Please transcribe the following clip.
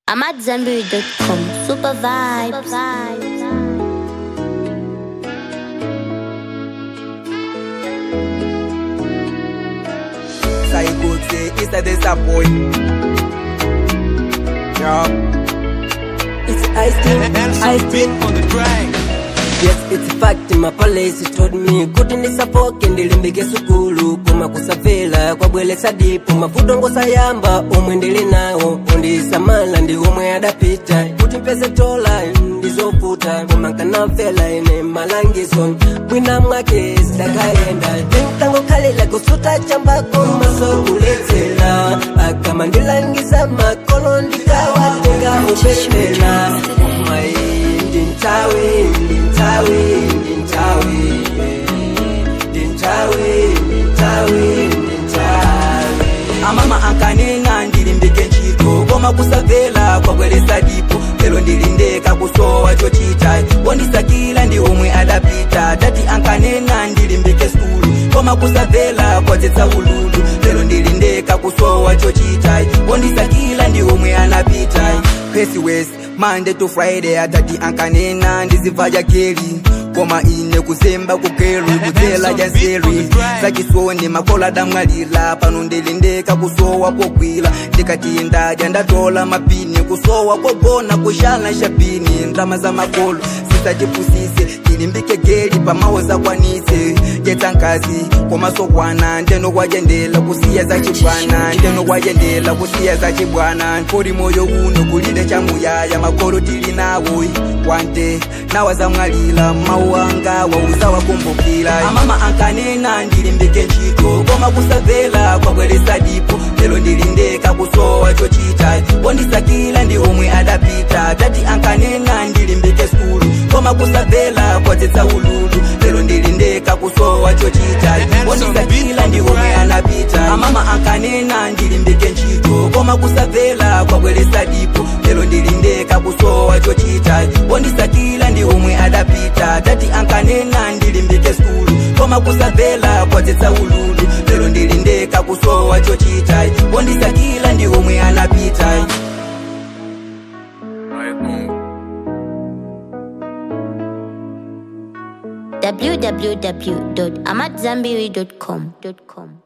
I'm at Zenberry.com. Super vibes. Psycho say it's a disappoint. Yeah. It's ice cream, ice cream. on the track. Yes, it's a fact. My police told me kuti ndisafoke ndilimbike sukulu koma kusavela kwabweletsa dipo mavuto ngosayamba omwe ndili nawo undisamala ndi omwe adapita kuti mpeze tola ndizovuta koma nkanamvela ine malangizo mwina mwake zidakayenda tinkangokhalira kusuta chambako maso kuledzera akama ndilangiza makolo ndikawatenga upepera omwe ndintawe ndintawe ndintawe ndintawe ndintawe ndintawe amama ankanena ndilimbike ntchito koma kusavela kwabweretsa dipo lero ndilindeka kusowa chochita wondisakila ndi omwe adapita tati ankanena ndilimbike skulu koma kusavela kwadzetsa ululu lero ndilindeka kusowa chochita wondisakila ndi omwe anapita pesi west Monday to Friday atati ankanena ndizibva jakeli koma ine kuzemba kugeri kudzela janseri zachisoni makola damwalira pano ndilindeka kusowa kogwira ndikati ndadya ndatola mapini kusowa kogona kushala shapini ndrama za makolo sisachipusise tilimbike geli pamawo zakwanise jetsa nkazi komasokwana ndeno kwajendela kusiya zachibwana ndeno kwajendela kusiya zachibwana kodi moyo uno kulinde chamuyaya makolo tili nawo wante nawa zamwalira mawu anga wauza wakumbukira amama ankanena ndilimbike ntchito koma kusavela kwabweretsa dipo lero ndilindeka kusowa chochita wondisakila ndi omwe adapita tati ankanena ndilimbike skulu koma kusavela kwadzetsa ululu lero ndilindeka kusowa chochita wondisakila ndi omwe anapita amama ankanena ndilimbike ntchito koma kusavela kwabweretsa dipo lero ndilindeka kusowa chochita wondisakila ndi omwe adapita tati ankanena ndilimbike skulu koma kusavela kwadzetsa ululu lero ndilindeka kusowa chochita wondisakila ndi omwe anapita www.amatzambiri.com.